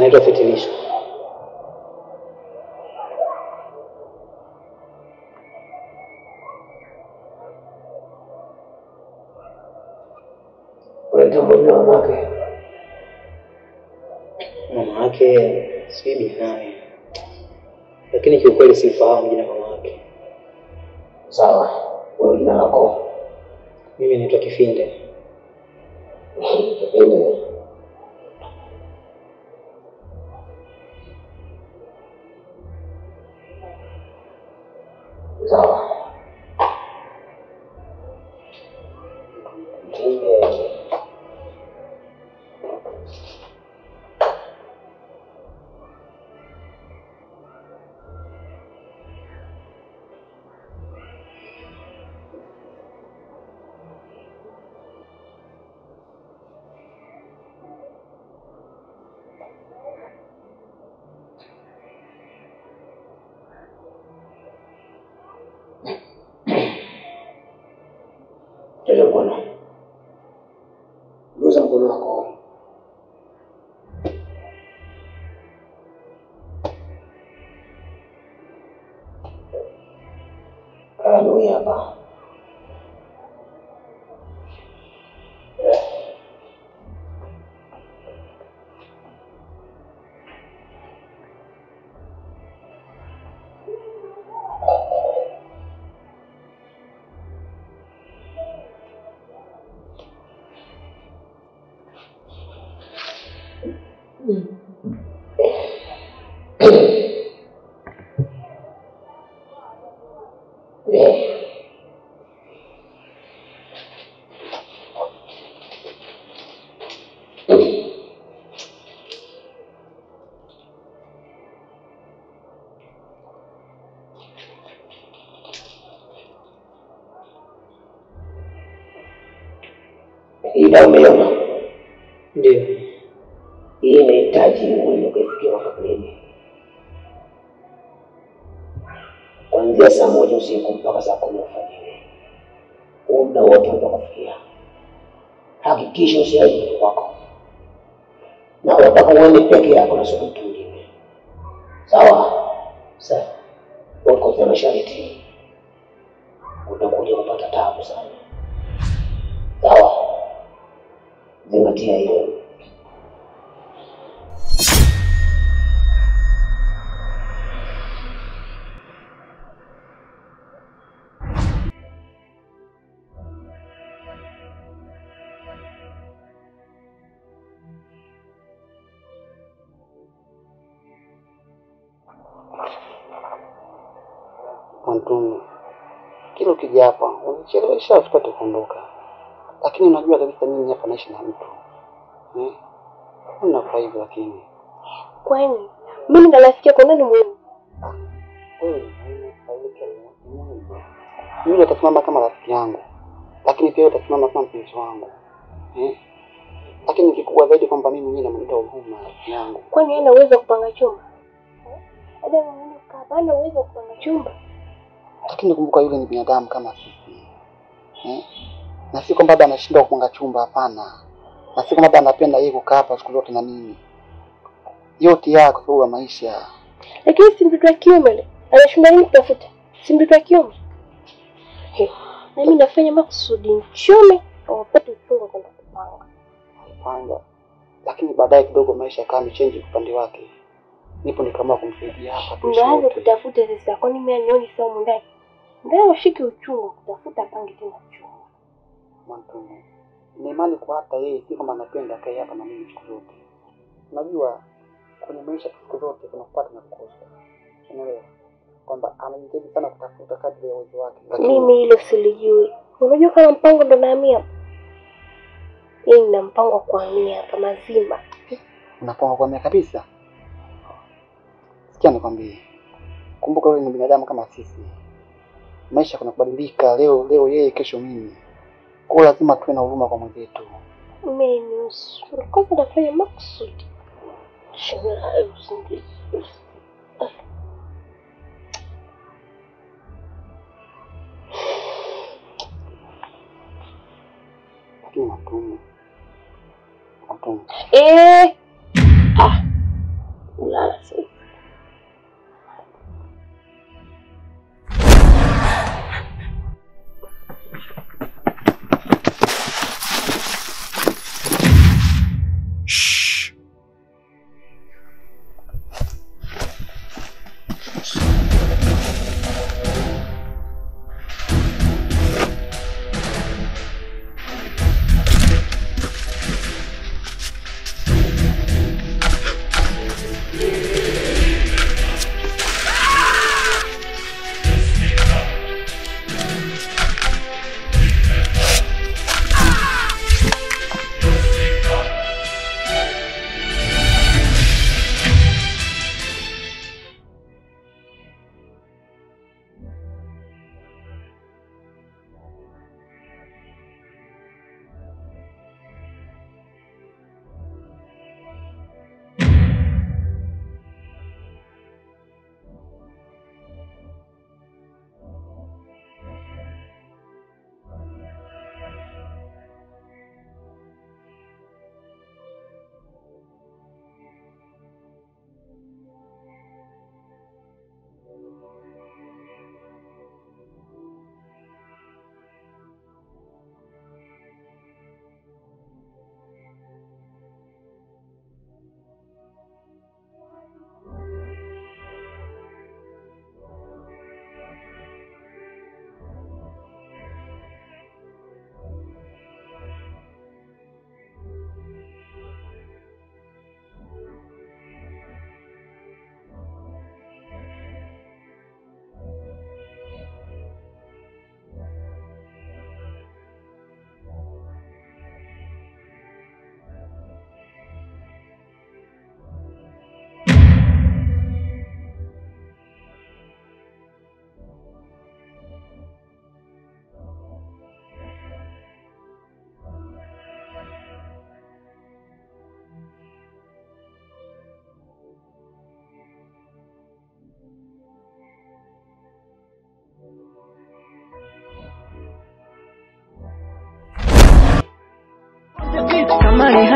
anaitwa Fitilisho. Unatambua jina mama yake? Mama yake sijui bi nani, lakini kiukweli sifahamu jina mama yake. Sawa, wewe jina lako? Mimi naitwa Kifinde. Kipindi sawa. Kipindi Nyosha mkono. Guza mkono wako. Haleluya hapa. Hii dawa umeiona? Ndio. Hii inahitaji uende ukaifikia makaburini kuanzia saa moja usiku mpaka saa kumi alfajiri. Huo muda wote utakufikia. Hakikisha usiache mtu kwako, na unataka uende peke yako na sio mtu mwingine. Sawa? Sawa. Ukosa masharti, utakuja kupata taabu sana. Sawa? Zingatia hilo. Mwantumi, kila ukija hapa unichelewesha tupate kuondoka, lakini unajua kabisa mimi hapa naishi na mtu eh? Unakuwa hivyo lakini Kwani mimi ndo rafiki yako, nani muhimu? wewe ni muhimu, Sauli pia ni muhimu. Yule atasimama kama rafiki yangu, lakini pia wewe utasimama kama mpenzi wangu eh? Lakini kikubwa zaidi kwamba mimi mwenyewe namwita huruma rafiki yangu. Kwani hana uwezo wa kupanga chumba? Ada mwenyewe kukaa hapa, hana uwezo wa kupanga chumba. lakini kumbuka yule ni binadamu kama sisi eh? na si kwamba labda anashindwa kupanga chumba, hapana, na si kwamba labda anapenda yeye kukaa hapa siku zote na mimi, yote ya kwa sababu ya maisha. Lakini si mtoto wa kiume yule, anashinda nini kutafuta? Si mtoto wa kiume? He, na mimi nafanya makusudi mchome awapate uchungu wa kwenda kupanga. Alipanga, lakini baadaye kidogo maisha yakawa amechange upande wake, nipo nikaamua kumsaidia hapa tuishi Ndio aanze wote. kutafuta sasa, kwani mimi anioni sawa humu ndani? Ndio washike uchungu kutafuta pange tena chumba. Mwantumu, na imani kwa hata yeye si kama anapenda akae hapa na mimi siku zote. Unajua kwenye maisha siku zote kuna kupata na kukosa, unaelewa kwamba anajitahidi sana kutafuta kadri ya uwezo wake, lakini Mimi hilo silijui. Unajua kama mpango ndo nahamia hapa? Yeye nina mpango wa kuhamia hapa mazima. unapanga kuhamia kabisa. Sikia nikwambie, kumbuka wewe ni binadamu kama sisi, maisha kuna kubadilika. Leo leo yeye, kesho mimi, kwa hiyo lazima tuwe na huruma kwa mwenzetu. Mimi nusu. Kwanza nafanya makusudi. Shina usingizi. Lakini Mwantumu, Mwantumu, Eh. Ah.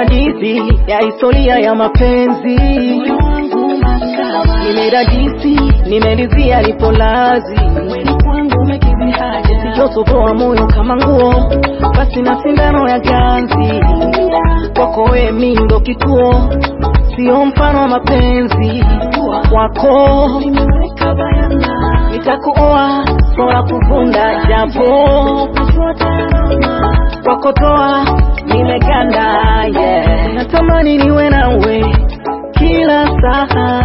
hadithi ya historia ya mapenzi nimedadisi nimelizia lipo lazi sijotoboa moyo kama nguo basi na sindano ya ganzi kwako we mi ndo kituo sio mfano wa mapenzi wako nitakuoa sola kuvunda japo kwakotoa nimeganda yeah. natamani niwe nawe kila saa